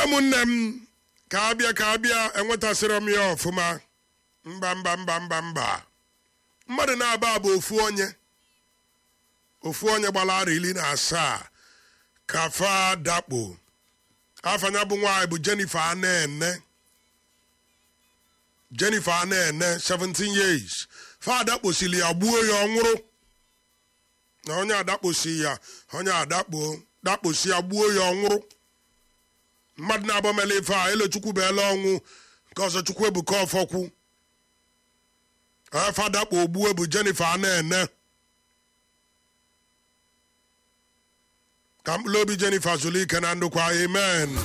ụmụnne m ka abịa ka abịa enwetasịrị m ya ọfụma mba mba mba mba mba mmadụ na-aba bụ ofu onye ofu onye gbara ara iri na asaa ka fa dakpo afanya bụ nwaanyị bụ Jennifer Anene Jennifer Anene 17 years fa adakposili ya gbuo ya ọnwụrụ na onye adakposi ya onye adakpo dakposi ya gbuo ya ọnwụrụ mmadụ na-abọmela ife a elochukwu beela ọnwụ nke ọzọ chukwu ebuka ọfọkwu onye fadakpo ogbuo bụ Jennifer Anene ka mkpụrụ obi Jennifer zụlụ ike na ndụkwa amen